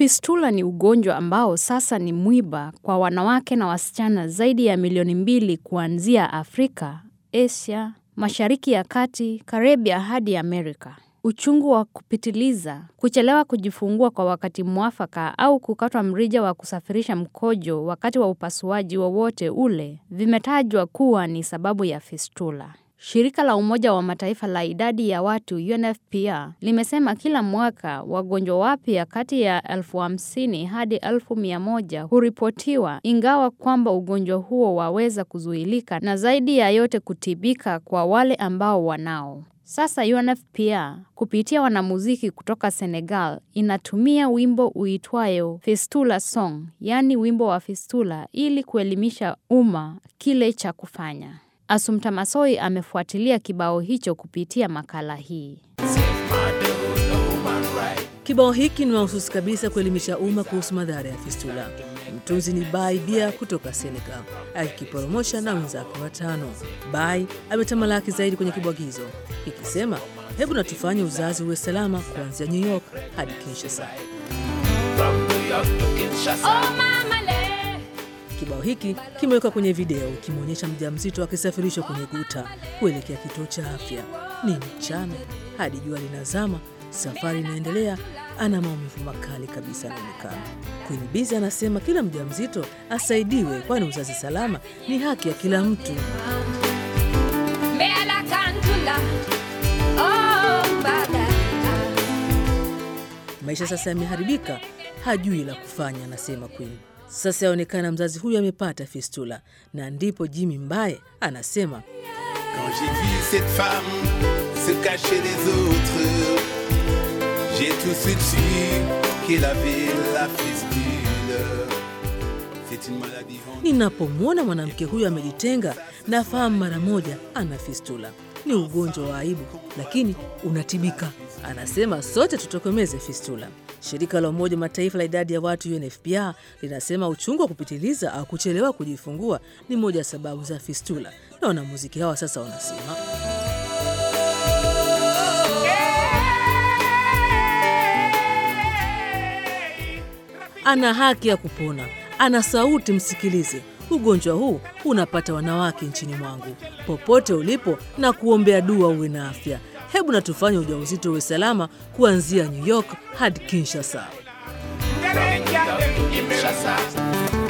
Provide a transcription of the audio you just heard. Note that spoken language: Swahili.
Fistula ni ugonjwa ambao sasa ni mwiba kwa wanawake na wasichana zaidi ya milioni mbili kuanzia Afrika, Asia, Mashariki ya Kati, Karibia hadi Amerika. Uchungu wa kupitiliza, kuchelewa kujifungua kwa wakati mwafaka au kukatwa mrija wa kusafirisha mkojo wakati wa upasuaji wowote ule vimetajwa kuwa ni sababu ya fistula. Shirika la Umoja wa Mataifa la idadi ya watu UNFPA limesema kila mwaka wagonjwa wapya kati ya elfu hamsini hadi elfu mia moja huripotiwa, ingawa kwamba ugonjwa huo waweza kuzuilika na zaidi ya yote kutibika kwa wale ambao wanao. Sasa UNFPA kupitia wanamuziki kutoka Senegal inatumia wimbo uitwayo Fistula Song, yaani wimbo wa fistula, ili kuelimisha umma kile cha kufanya. Asumta Masoi amefuatilia kibao hicho kupitia makala hii. Kibao hiki ni mahususi kabisa kuelimisha umma kuhusu madhara ya fistula. Mtunzi ni Bai Bia kutoka Senegal, akikiporomosha na wenzake watano. Bai ametamalaki zaidi kwenye kibwagizo ikisema, hebu na tufanye uzazi uwe salama kuanzia New York hadi Kinshasa. Kibao hiki kimewekwa kwenye video kimwonyesha mjamzito akisafirishwa kwenye guta kuelekea kituo cha afya. Ni mchana hadi jua linazama, safari inaendelea. Ana maumivu makali kabisa anaonekana. Queen Bizi anasema kila mjamzito asaidiwe, kwani uzazi salama ni haki ya kila mtu. Maisha sasa yameharibika, hajui la kufanya, anasema Queen. Sasa yaonekana mzazi huyu amepata fistula, na ndipo Jimmy Mbaye anasema Quand j'ai vu cette femme se cacher des autres, j'ai tout de suite su qu'elle avait la fistule. C'est une maladie ninapomwona mwanamke huyu amejitenga, nafahamu mara moja ana fistula. Ni ugonjwa wa aibu, lakini unatibika. Anasema sote tutokomeze fistula. Shirika la Umoja Mataifa la idadi ya watu UNFPA linasema uchungu wa kupitiliza au kuchelewa kujifungua ni moja ya sababu za fistula, na wanamuziki hawa sasa wanasema ana haki ya kupona, ana sauti, msikilize. Ugonjwa huu unapata wanawake nchini mwangu. Popote ulipo na kuombea dua uwe na afya. Hebu na tufanye ujauzito uwe salama kuanzia New York hadi Kinshasa. Kinshasa.